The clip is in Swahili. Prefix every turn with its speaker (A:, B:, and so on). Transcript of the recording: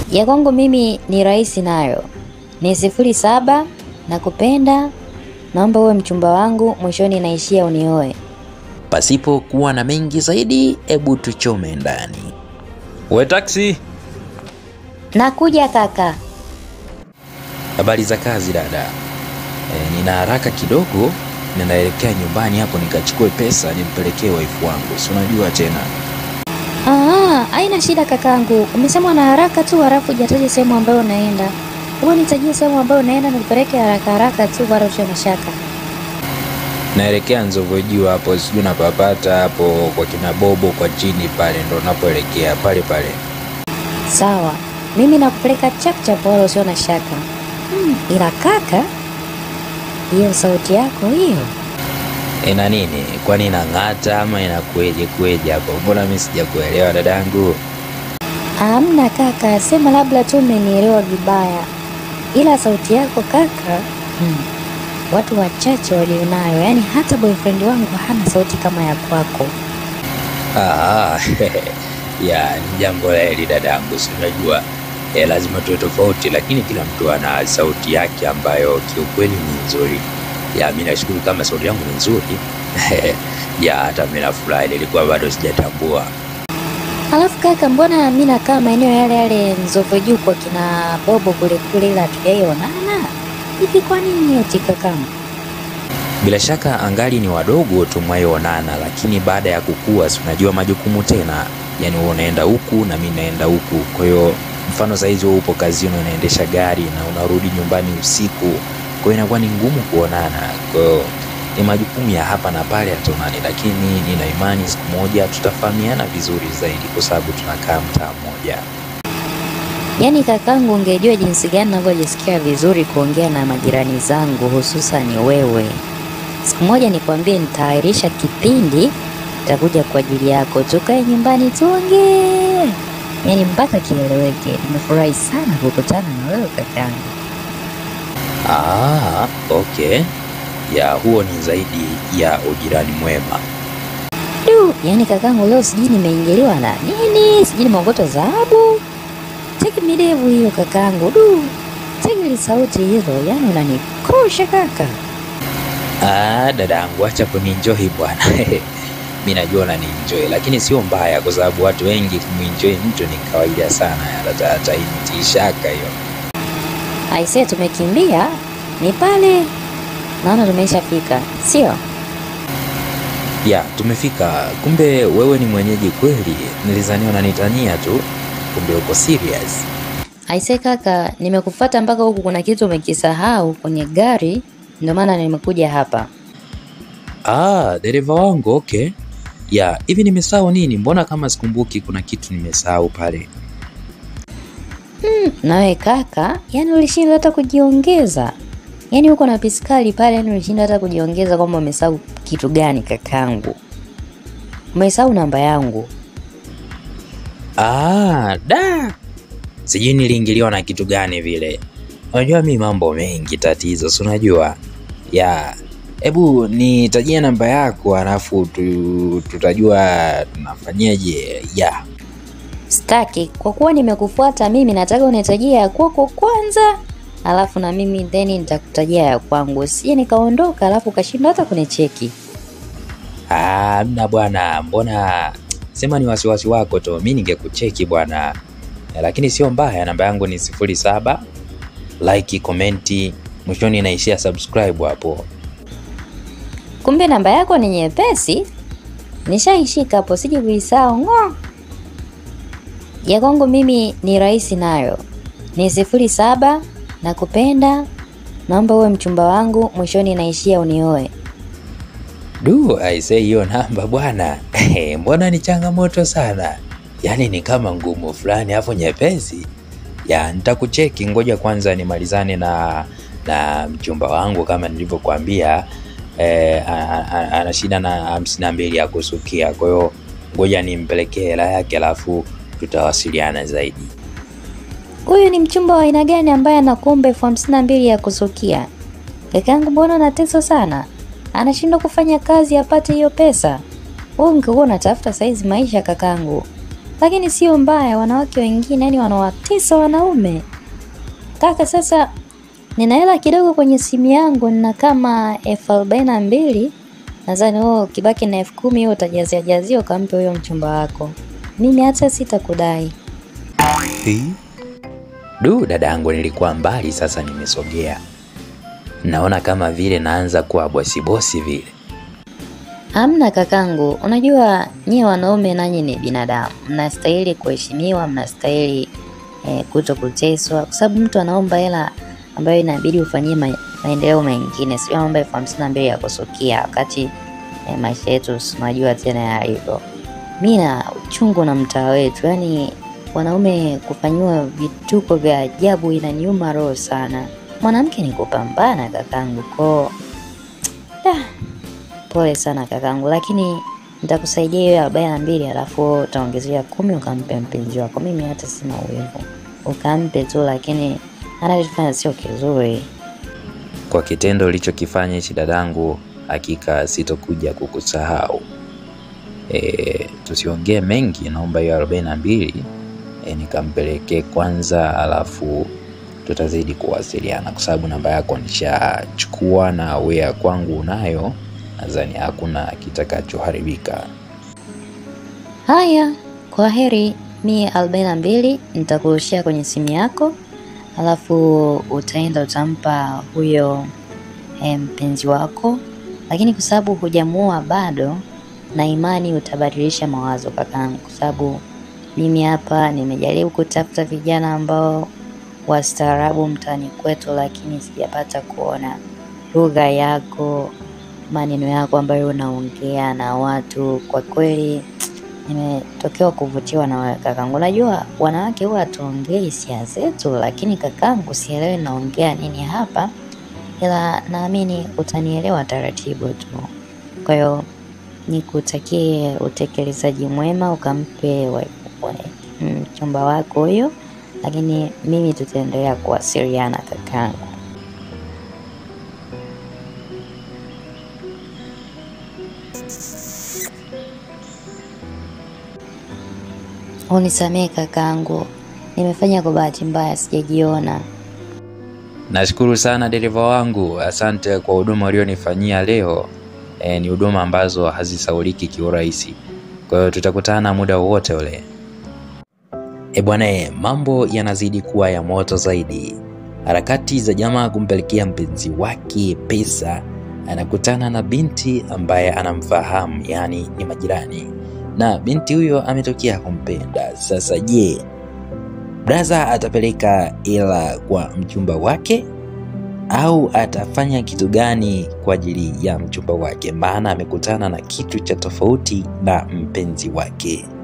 A: Ya kwangu mimi ni rahisi nayo, ni sifuri saba na kupenda, naomba uwe mchumba wangu, mwishoni naishia unioe.
B: Pasipo kuwa na mengi zaidi, hebu tuchome ndani. We taksi,
A: Nakuja kaka.
B: habari za kazi dada? E, nina haraka kidogo, ninaelekea nyumbani hapo nikachukue pesa nimpelekee waifu wangu, si unajua tena.
A: Ah, haina shida kakangu. Umesema na haraka tu halafu hujataja sehemu ambayo unaenda. Hebu nitajie sehemu ambayo unaenda nikupeleke haraka haraka tu wala usio na shaka.
B: Naelekea Nzovu juu hapo, sijui napapata hapo kwa kina Bobo kwa chini pale, ndo napoelekea pale pale.
A: Sawa. Mimi nakupeleka chap chap wala usio na shaka. Hmm, ila kaka, hiyo sauti yako hiyo.
B: Ina nini? Kwani inang'ata ama inakueje kueje hapo? Mbona mimi sijakuelewa dadangu?
A: Hamna kaka, sema labda tu umenielewa vibaya. Ila sauti yako kaka, hmm, watu wachache walionayo, yaani hata boyfriend wangu hana sauti kama ya kwako.
B: Ah, ya ni jambo la heri dadangu, si unajua eh, lazima tuwe tofauti, lakini kila mtu ana sauti yake ambayo kiukweli ni nzuri. Ya mimi nashukuru kama sauti yangu ni nzuri ya hata mimi nafurahi, nilikuwa bado sijatambua.
A: Alafu kaka, mbona mi nakaa maeneo yale yale Nzove juu kwa kina Bobo kule kule, ila hatujaionana hivi? Kwa nini eti kakangu?
B: Bila shaka angali ni wadogo tumwayoonana, lakini baada ya kukua, si unajua majukumu tena, yani wewe unaenda huku na mimi naenda huku. Kwa hiyo mfano saizi wewe upo kazini unaendesha gari na unarudi nyumbani usiku, kwa hiyo inakuwa ni ngumu kuonana. Kwa hiyo ni majukumu ya hapa na pale hatuonani, lakini nina imani siku moja tutafahamiana vizuri zaidi, kwa sababu tunakaa mtaa mmoja.
A: Yaani kakangu, ungejua jinsi gani navyojisikia vizuri kuongea na majirani zangu, hususani wewe. Siku moja nikwambie, nitaahirisha kipindi, nitakuja kwa ajili yako, tukae nyumbani tuongee, yaani mpaka kieleweke. Nimefurahi sana kukutana na wewe kakangu.
B: Ah, okay. Ya huo ni zaidi ya ujirani mwema.
A: Du, yaani kakangu, leo sijui nimeingiliwa na nini, sijui nimeokota dhahabu. Cheki midevu hiyo kakangu, du, cheki ile sauti hilo, yaani unanikosha kaka.
B: Ah, dadangu acha kunienjoy bwana. Mimi najua unanienjoy lakini sio mbaya kwa sababu watu wengi kumuenjoy mtu ni kawaida sana. Hata hata hii shaka hiyo.
A: Aisee, tumekimbia ni pale, naona tumeshafika, sio?
B: Ya, tumefika. Kumbe wewe ni mwenyeji kweli. Nilizania unanitania tu. Kumbe uko serious.
A: Aisee kaka, nimekufuata mpaka huku, kuna kitu umekisahau kwenye gari, ndio maana nimekuja hapa.
B: Ah, dereva wangu okay. Ya, hivi nimesahau nini? Mbona kama sikumbuki kuna kitu nimesahau pale.
A: Nawe kaka, yani ulishindwa hata kujiongeza, yani uko na piskali pale, yani ulishindwa hata kujiongeza kwamba umesahau kitu gani kakangu? Umesahau namba yangu.
B: Ah, da. Sijui niliingiliwa na kitu gani vile. Unajua mi mambo mengi tatizo, si unajua? Ya, hebu nitajie namba yako alafu tu, tutajua tunafanyaje. Ya.
A: Staki, kwa kuwa nimekufuata mimi, nataka unitajia ya kwako kwanza, alafu na mimi then nitakutajia ya kwangu, sije nikaondoka alafu ukashindwa hata kunicheki.
B: Ah, mna bwana, mbona sema ni wasiwasi wako tu. Mi ningekucheki bwana. Eh, Lakini sio mbaya, namba yangu ni sifuri saba. Like, komenti, mwishoni inaishia subscribe hapo.
A: Kumbe namba yako ni nyepesi, nishaishika hapo, sije kuisahau ng'o. Ya kwangu mimi ni rahisi nayo, ni sifuri saba na kupenda, naomba uwe mchumba wangu, mwishoni naishia unioe.
B: Du, aisee hiyo namba bwana. Mbona ni changamoto sana? Yaani ni kama ngumu fulani afu nyepesi. Ya, nitakucheki ngoja kwanza nimalizane na na mchumba wangu kama nilivyokuambia eh, a- a- ana shida na hamsini na mbili ya kusukia. Kwa hiyo ngoja nimpelekee hela yake alafu tutawasiliana zaidi.
A: Huyu ni mchumba wa aina gani ambaye anakuomba elfu hamsini na mbili ya kusukia? Kakangu, mbona anateswa sana, anashindwa kufanya kazi apate hiyo pesa. Wewe ungekuwa unatafuta saizi maisha kakangu. lakini sio mbaya. Wanawake wengine yani wanawatesa wanaume kaka. Sasa nina hela kidogo kwenye simu yangu, nina kama elfu arobaini na mbili nadhani wewe ukibaki na elfu kumi hiyo utajazia jazia ukampe huyo mchumba wako. Mimi hata sitakudai.
B: Du, dada yangu, nilikuwa mbali, sasa nimesogea. Naona kama vile naanza kuwa bosibosi vile.
A: Hamna kakangu, unajua nyie wanaume nanyi ni binadamu, mnastahili kuheshimiwa, mnastahili eh, kuto kuteswa, kwa sababu mtu anaomba hela ambayo inabidi ufanyie ma maendeleo mengine, sio anaomba elfu hamsini na mbili ya kusukia, wakati eh, maisha yetu unajua tena yalivyo. Mi na uchungu na mtaa wetu, yani wanaume kufanyiwa vituko vya ajabu inaniuma roho sana. Mwanamke ni kupambana kakangu, koo Pole sana kakangu, lakini nitakusaidia hiyo arobaini na mbili alafu utaongezea kumi ukampe mpenzi wako. Mimi hata sina uwezo, ukampe tu, lakini anachofanya sio kizuri.
B: Kwa kitendo ulichokifanya hichi dadangu, hakika sitokuja kukusahau. E, tusiongee mengi, naomba hiyo arobaini na mbili e, nikampelekee kwanza, alafu tutazidi kuwasiliana kwa sababu namba yako nishachukua na we ya kwangu unayo, nadhani hakuna kitakachoharibika.
A: Haya, kwa heri. Mi arobaini na mbili nitakurushia kwenye simu yako, alafu utaenda utampa huyo eh, mpenzi wako, lakini kwa sababu hujamuoa bado, na imani utabadilisha mawazo kakangu, kwa sababu mimi hapa nimejaribu kutafuta vijana ambao wastaarabu mtaani kwetu, lakini sijapata kuona lugha yako, maneno yako ambayo unaongea na watu. Kwa kweli nimetokewa kuvutiwa na wewe kakangu. Najua wanawake huwa hatuongei hisia zetu, lakini kakangu, sielewi naongea nini hapa, ila naamini utanielewa taratibu tu. Kwa hiyo nikutakie utekelezaji mwema, ukampe wa- wa- mchumba wako huyo, lakini mimi tutaendelea kuwasiliana kakangu. Unisamehe kakangu, nimefanya kwa bahati mbaya, sijajiona.
B: Nashukuru sana dereva wangu, asante kwa huduma ulionifanyia leo. E, ni huduma ambazo hazisauliki kiurahisi. Kwa hiyo tutakutana muda wowote ule. E bwana, e, mambo yanazidi kuwa ya moto zaidi. Harakati za jamaa kumpelekea mpenzi wake pesa, anakutana na binti ambaye anamfahamu, yaani ni majirani, na binti huyo ametokea kumpenda. Sasa je, Braza atapeleka hela kwa mchumba wake au atafanya kitu gani kwa ajili ya mchumba wake? Maana amekutana na kitu cha tofauti na mpenzi wake.